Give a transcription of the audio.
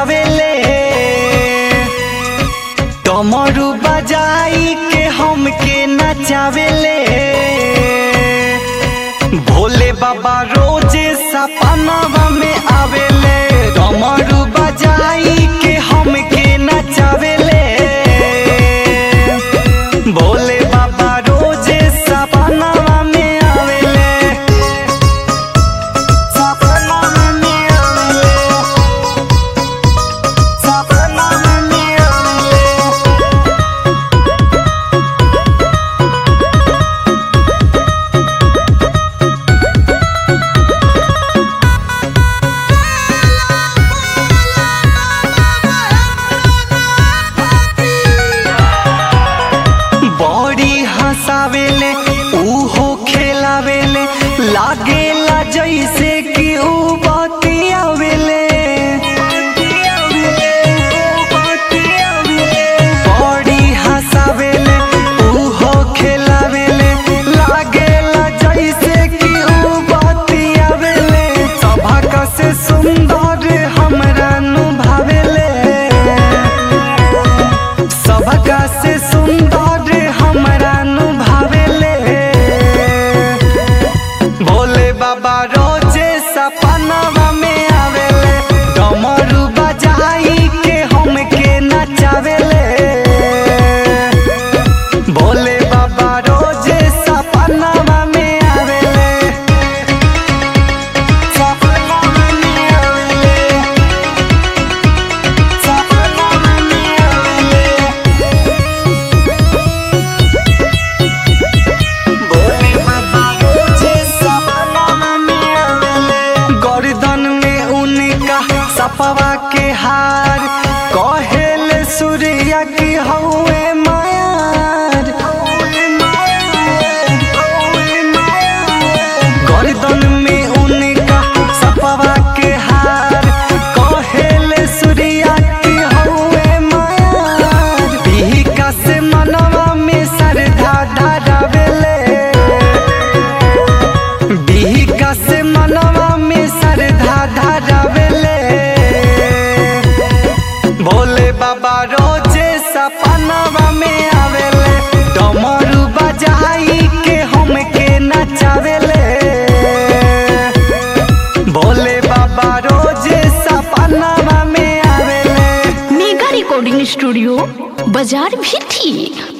नचावेले डमरू बजाई के हमके नचावेले भोले बाबा रोजे सपनावा में आवेले डमरू बजाई के हमके नचावेले भोले बाबा रोजे सपनावा में आवेले सपनावा में आवेले सपनावा में आवेले बड़ी हंसावेले उहो खेलावेले लागेला जैसे कि ऊ बतियावेले बड़ी हंसावेले उहो खेलावेले लागेला जैसे कि ऊ बतियावेले सभा से सुंदर हमरा नु भावेले सबका से सुंदर हमरा नु भावेले भोले बाबा रोजे सपनावा में आवेले डमरू बजाई के हमके नचावेले भोले बाबा रोजे सपनावा में आवेले सपनावा में आवेले सपनावा में आवेले भोले बाबा रोजे सपनावा में आवेले गर्दन में उनका सपवा के हार कहेले सूर्या की हौवे मायार गर्दन में उनका सपवा के हार कहेले सूर्या की हौवे मायार बिहिका से मनवा में श्रद्धा धरावेले बिहिका से मनवा में श्रद्धा धरावेले भोले बाबा रोजे सपनावा में आवेले डमरू बजाई के हमके नचावेले भोले बाबा रोजे सपनावा में आवेले मेगा रिकॉर्डिंग स्टूडियो बाजार भी थी